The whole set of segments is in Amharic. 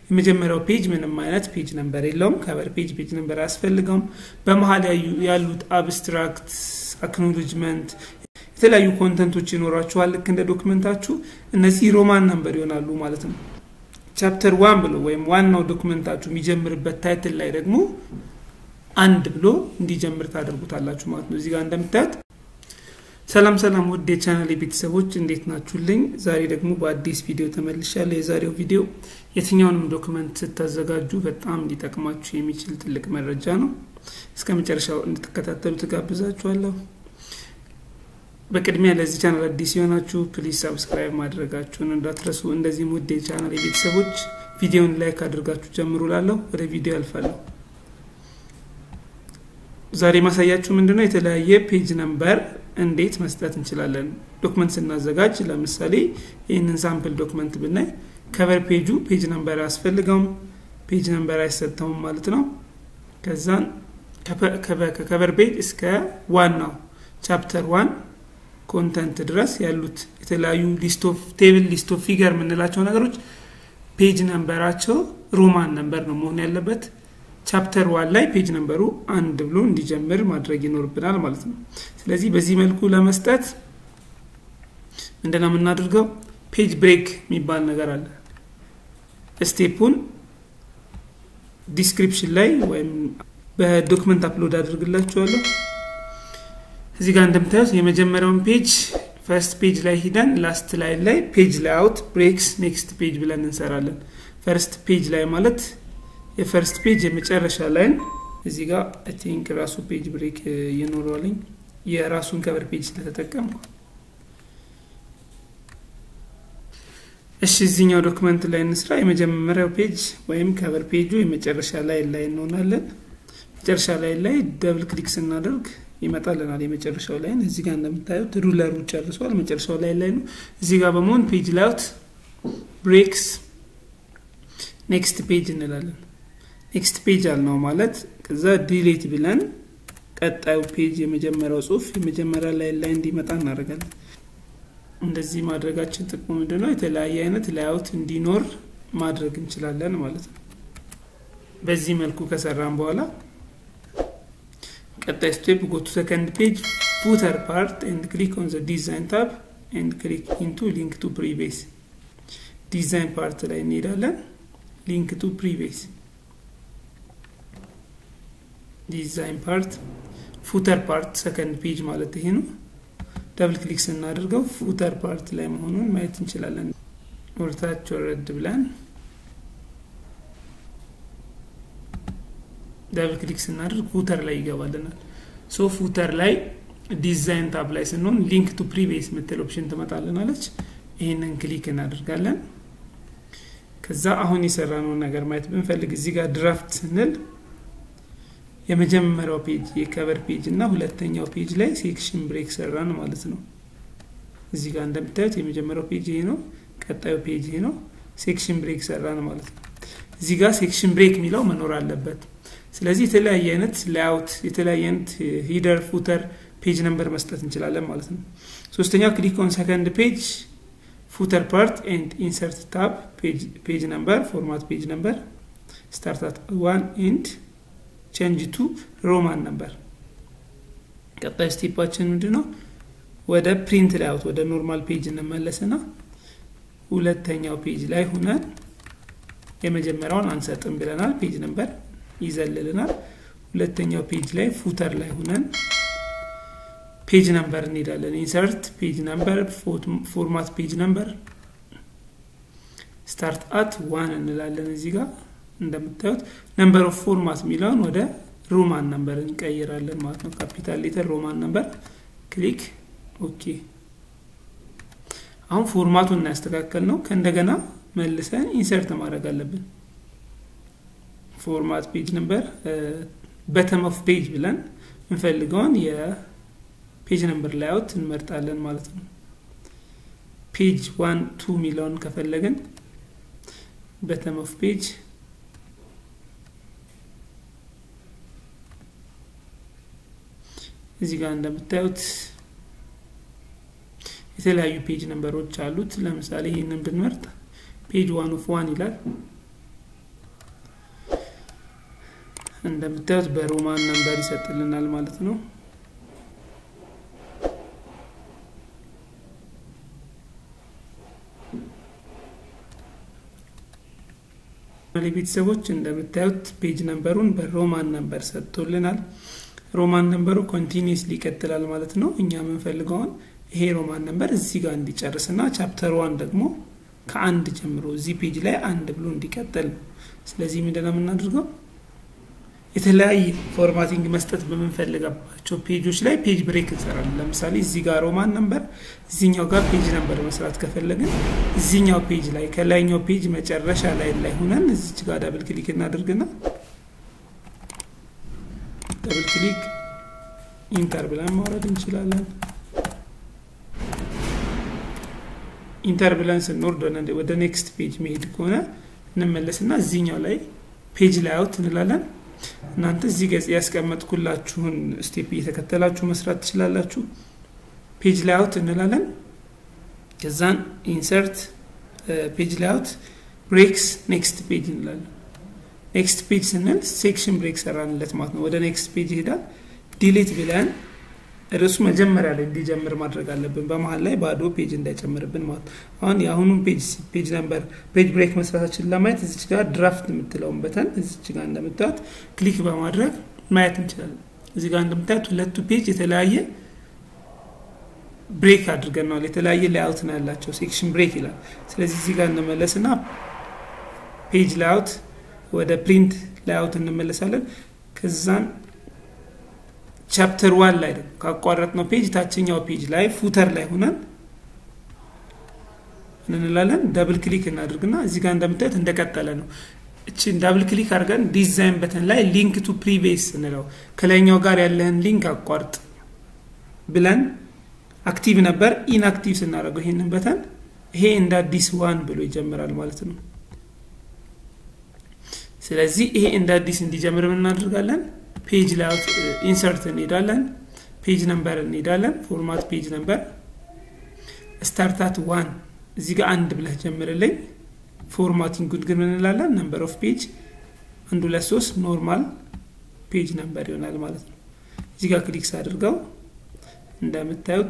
የመጀመሪያው ፔጅ ምንም አይነት ፔጅ ነምበር የለውም። ከቨር ፔጅ ፔጅ ነምበር አያስፈልገውም። በመሀል ያሉት አብስትራክት፣ አክኖሎጅመንት የተለያዩ ኮንተንቶች ይኖራችኋል። ልክ እንደ ዶክመንታችሁ እነዚህ ሮማን ነምበር ይሆናሉ ማለት ነው። ቻፕተር ዋን ብሎ ወይም ዋናው ዶክመንታችሁ የሚጀምርበት ታይትል ላይ ደግሞ አንድ ብሎ እንዲጀምር ታደርጉታላችሁ ማለት ነው። እዚህ ጋር እንደምታዩት ሰላም ሰላም ውድ የቻናል ቤተሰቦች እንዴት ናችሁልኝ? ዛሬ ደግሞ በአዲስ ቪዲዮ ተመልሻለሁ። የዛሬው ቪዲዮ የትኛውንም ዶክመንት ስታዘጋጁ በጣም ሊጠቅማችሁ የሚችል ትልቅ መረጃ ነው። እስከ መጨረሻው እንድትከታተሉ ትጋብዛችኋለሁ። በቅድሚያ ለዚህ ቻናል አዲስ የሆናችሁ ፕሊዝ ሳብስክራይብ ማድረጋችሁን እንዳትረሱ። እንደዚህም ውድ የቻናል ቤተሰቦች ቪዲዮን ላይክ አድርጋችሁ ጀምሩ። ላለሁ ወደ ቪዲዮ ያልፋለሁ። ዛሬ ማሳያችሁ ምንድነው የተለያየ ፔጅ ነምበር እንዴት መስጠት እንችላለን። ዶክመንት ስናዘጋጅ ለምሳሌ ይህንን ሳምፕል ዶክመንት ብናይ ከቨር ፔጁ ፔጅ ነምበር አያስፈልገውም፣ ፔጅ ነምበር አይሰጠውም ማለት ነው። ከዛን ከከቨር ፔጅ እስከ ዋናው ቻፕተር ዋን ኮንተንት ድረስ ያሉት የተለያዩ ሊስቶፍ ቴብል ሊስቶፍ ፊገር የምንላቸው ነገሮች ፔጅ ነምበራቸው ሮማን ነምበር ነው መሆን ያለበት። ቻፕተር ዋን ላይ ፔጅ ነምበሩ አንድ ብሎ እንዲጀምር ማድረግ ይኖርብናል ማለት ነው። ስለዚህ በዚህ መልኩ ለመስጠት ምንድነው የምናደርገው? ፔጅ ብሬክ የሚባል ነገር አለ። ስቴፑን ዲስክሪፕሽን ላይ ወይም በዶክመንት አፕሎድ አድርግላችኋለሁ። እዚህ ጋር እንደምታዩት የመጀመሪያውን ፔጅ ፈርስት ፔጅ ላይ ሂደን ላስት ላይ ላይ ፔጅ ላይ አውት ብሬክስ ኔክስት ፔጅ ብለን እንሰራለን። ፈርስት ፔጅ ላይ ማለት የፈርስት ፔጅ የመጨረሻ ላይን እዚህ ጋር አይ ቲንክ ራሱ ፔጅ ብሬክ እየኖረዋለኝ የራሱን ከቨር ፔጅ ስለተጠቀምኩ እሺ እዚህኛው ዶክመንት ላይ እንስራ። የመጀመሪያው ፔጅ ወይም ከቨር ፔጁ የመጨረሻ ላይ ላይ እንሆናለን። መጨረሻ ላይ ላይ ደብል ክሊክ ስናደርግ ይመጣልናል የመጨረሻው ላይን። እዚህ ጋር እንደምታዩት ሩለሩ ጨርሷል። መጨረሻው ላይ ላይ ነው። እዚህ ጋር በመሆን ፔጅ ላውት ብሬክስ ኔክስት ፔጅ እንላለን። ኔክስት ፔጅ አልነው ማለት ከዛ ዲሌት ብለን ቀጣዩ ፔጅ የመጀመሪያው ጽሁፍ የመጀመሪያ ላይ ላይ እንዲመጣ እናደርጋለን። እንደዚህ ማድረጋችን ጥቅሙ ምንድን ነው? የተለያየ አይነት ላይአውት እንዲኖር ማድረግ እንችላለን ማለት ነው። በዚህ መልኩ ከሰራን በኋላ ቀጣይ ስቴፕ ጎ ቱ ሰከንድ ፔጅ ፉተር ፓርት ኤንድ ክሊክ ኦን ዘ ዲዛይን ታብ ኤንድ ክሊክ ኢንቱ ሊንክ ቱ ፕሪቤስ ዲዛይን ፓርት ላይ እንሄዳለን። ሊንክ ቱ ፕሪቤስ ዲዛይን ፓርት ፉተር ፓርት ሰከንድ ፔጅ ማለት ይሄ ነው። ደብል ክሊክ ስናደርገው ፉተር ፓርት ላይ መሆኑን ማየት እንችላለን። ወርታች ወረድ ብለን ደብል ክሊክ ስናደርግ ፉተር ላይ ይገባልናል። ሶ ፉተር ላይ ዲዛይን ታብ ላይ ስንሆን ሊንክ ቱ ፕሪቪየስ ምትል ኦፕሽን ትመጣልናለች። ይህንን ክሊክ እናደርጋለን። ከዛ አሁን የሰራነውን ነገር ማየት ብንፈልግ እዚህ ጋር ድራፍት ስንል የመጀመሪያው ፔጅ የከቨር ፔጅ እና ሁለተኛው ፔጅ ላይ ሴክሽን ብሬክ ሰራን ማለት ነው። እዚህ ጋር እንደምታዩት የመጀመሪያው ፔጅ ይሄ ነው፣ ቀጣዩ ፔጅ ይሄ ነው። ሴክሽን ብሬክ ሰራን ማለት ነው። እዚህ ጋር ሴክሽን ብሬክ የሚለው መኖር አለበት። ስለዚህ የተለያየ አይነት ላይአውት የተለያየ አይነት ሂደር ፉተር ፔጅ ነምበር መስጠት እንችላለን ማለት ነው። ሶስተኛው ክሊክ ኦን ሰከንድ ፔጅ ፉተር ፓርት ኤንድ ኢንሰርት ታብ ፔጅ ነምበር ፎርማት ፔጅ ነምበር ስታርት አት ዋን ኤንድ ቼንጅ ቱ ሮማን ነምበር። ቀጣይ ስቴፓችን ምንድን ነው? ወደ ፕሪንት ላይአውት ወደ ኖርማል ፔጅ እንመለስና ሁለተኛው ፔጅ ላይ ሁነን የመጀመሪያውን አንሰጥም ብለናል። ፔጅ ነምበር ይዘልልናል። ሁለተኛው ፔጅ ላይ ፉተር ላይ ሁነን ፔጅ ነምበር እንሄዳለን። ኢንሰርት ፔጅ ነምበር ፎርማት ፔጅ ነምበር ስታርት አት ዋን እንላለን። እዚህ ጋር እንደምታዩት ነምበር ኦፍ ፎርማት የሚለውን ወደ ሮማን ነምበር እንቀይራለን ማለት ነው። ካፒታል ሌተር ሮማን ነምበር ክሊክ ኦኬ። አሁን ፎርማቱን እናያስተካከል ነው። ከእንደገና መልሰን ኢንሰርት ማድረግ አለብን። ፎርማት ፔጅ ነምበር በተም ኦፍ ፔጅ ብለን የምንፈልገውን የፔጅ ነምበር ላይአውት እንመርጣለን ማለት ነው። ፔጅ ዋን ቱ የሚለውን ከፈለግን በተም ኦፍ ፔጅ እዚህ ጋር እንደምታዩት የተለያዩ ፔጅ ነምበሮች አሉት። ለምሳሌ ይህንን ብንመርጥ ፔጅ ዋን ኦፍ ዋን ይላል። እንደምታዩት በሮማን ነምበር ይሰጥልናል ማለት ነው። ቤተሰቦች እንደምታዩት ፔጅ ነምበሩን በሮማን ነምበር ሰጥቶልናል። ሮማን ነምበሩ ኮንቲኒስሊ ይቀጥላል ማለት ነው። እኛ የምንፈልገውን ይሄ ሮማን ነምበር እዚህ ጋር እንዲጨርስና ቻፕተር ዋን ደግሞ ከአንድ ጀምሮ እዚህ ፔጅ ላይ አንድ ብሎ እንዲቀጥል ነው። ስለዚህ ምንድነው የምናደርገው? የተለያየ ፎርማቲንግ መስጠት በምንፈልገባቸው ፔጆች ላይ ፔጅ ብሬክ እንሰራለን። ለምሳሌ እዚህ ጋር ሮማን ነምበር፣ እዚኛው ጋር ፔጅ ነምበር መስራት ከፈለግን እዚኛው ፔጅ ላይ ከላይኛው ፔጅ መጨረሻ ላይ ላይ ሆነን እዚች ጋር ዳብል ክሊክ እናደርግና ዳብል ክሊክ ኢንተር ብለን ማውረድ እንችላለን። ኢንተር ብለን ስንወርድ ወደ ኔክስት ፔጅ መሄድ ከሆነ እንመለስና እዚኛው ላይ ፔጅ ላይ አውት እንላለን። እናንተ እዚህ ገጽ ያስቀመጥኩላችሁን ስቴፕ እየተከተላችሁ መስራት ትችላላችሁ። ፔጅ ላይ አውት እንላለን። ከዛን ኢንሰርት ፔጅ ላይ አውት ብሬክስ ኔክስት ፔጅ እንላለን። ኔክስት ፔጅ ስንል ሴክሽን ብሬክ ሰራንለት ማለት ነው። ወደ ኔክስት ፔጅ ይሄዳል። ዲሊት ብለን ርዕሱ መጀመሪያ ላይ እንዲጀምር ማድረግ አለብን። በመሀል ላይ ባዶ ፔጅ እንዳይጨምርብን ማለት ነው። አሁን የአሁኑን ፔጅ ፔጅ ነምበር ፔጅ ብሬክ መስራታችን ለማየት እዚች ጋር ድራፍት የምትለውን በተን እዚች ጋር እንደምታዩት ክሊክ በማድረግ ማየት እንችላለን። እዚህ ጋር እንደምታዩት ሁለቱ ፔጅ የተለያየ ብሬክ አድርገናል። የተለያየ ላይአውት ነው ያላቸው። ሴክሽን ብሬክ ይላል። ስለዚህ እዚህ ጋር እንመለስና ፔጅ ላይአውት ወደ ፕሪንት ላይአውት እንመለሳለን። ከዛን ቻፕተር ዋን ላይ ደግሞ ካቋረጥ ነው ፔጅ ታችኛው ፔጅ ላይ ፉተር ላይ ሆነን እንላለን። ደብል ክሊክ እናድርግና እዚህ ጋር እንደምታዩት እንደቀጠለ ነው። እችን ዳብል ክሊክ አድርገን ዲዛይን በተን ላይ ሊንክ ቱ ፕሪቪየስ እንለው ከላይኛው ጋር ያለህን ሊንክ አቋርጥ ብለን አክቲቭ ነበር። ኢንአክቲቭ ስናደርገው ይሄንን በተን ይሄ እንደ አዲስ ዋን ብሎ ይጀምራል ማለት ነው። ስለዚህ ይሄ እንደ አዲስ እንዲጀምር ምን እናደርጋለን? ፔጅ ላይአውት ኢንሰርት እንሄዳለን። ፔጅ ነምበር እንሄዳለን። ፎርማት ፔጅ ነምበር ስታርታት ዋን እዚህ ጋር አንድ ብለህ ጀምርልኝ። ፎርማቲንግ ግን ምን እንላለን? ነምበር ኦፍ ፔጅ አንድ ሁለት ሶስት ኖርማል ፔጅ ነምበር ይሆናል ማለት ነው። እዚህ ጋር ክሊክስ አድርገው እንደምታዩት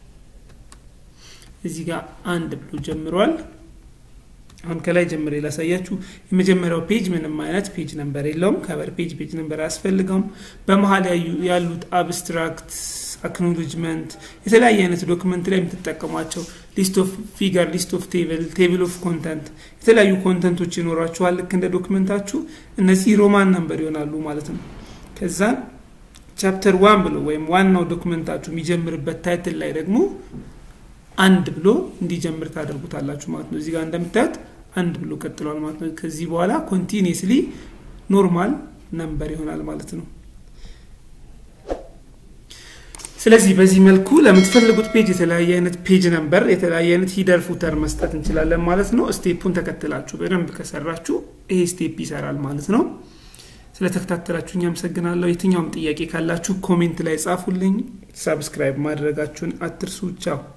እዚህ ጋር አንድ ብሎ ጀምሯል። አሁን ከላይ ጀምሬ ላሳያችሁ። የመጀመሪያው ፔጅ ምንም አይነት ፔጅ ነምበር የለውም። ከበር ፔጅ ፔጅ ነምበር አያስፈልገውም። በመሀል ያሉት አብስትራክት፣ አክኖሎጅመንት፣ የተለያየ አይነት ዶክመንት ላይ የምትጠቀሟቸው ሊስት ኦፍ ፊገር፣ ሊስት ኦፍ ቴብል፣ ቴብል ኦፍ ኮንተንት፣ የተለያዩ ኮንተንቶች ይኖራችኋል። ልክ እንደ ዶክመንታችሁ እነዚህ ሮማን ነምበር ይሆናሉ ማለት ነው። ከዛን ቻፕተር ዋን ብሎ ወይም ዋናው ዶክመንታችሁ የሚጀምርበት ታይትል ላይ ደግሞ አንድ ብሎ እንዲጀምር ታደርጉታላችሁ ማለት ነው። እዚህ ጋር እንደምታዩት አንድ ብሎ ቀጥሏል ማለት ነው። ከዚህ በኋላ ኮንቲኒስሊ ኖርማል ነምበር ይሆናል ማለት ነው። ስለዚህ በዚህ መልኩ ለምትፈልጉት ፔጅ የተለያየ አይነት ፔጅ ነምበር፣ የተለያየ አይነት ሂደር ፉተር መስጠት እንችላለን ማለት ነው። ስቴፑን ተከትላችሁ በደንብ ከሰራችሁ ይሄ ስቴፕ ይሰራል ማለት ነው። ስለተከታተላችሁ እኛ አመሰግናለሁ። የትኛውም ጥያቄ ካላችሁ ኮሜንት ላይ ጻፉልኝ። ሳብስክራይብ ማድረጋችሁን አትርሱ። ቻው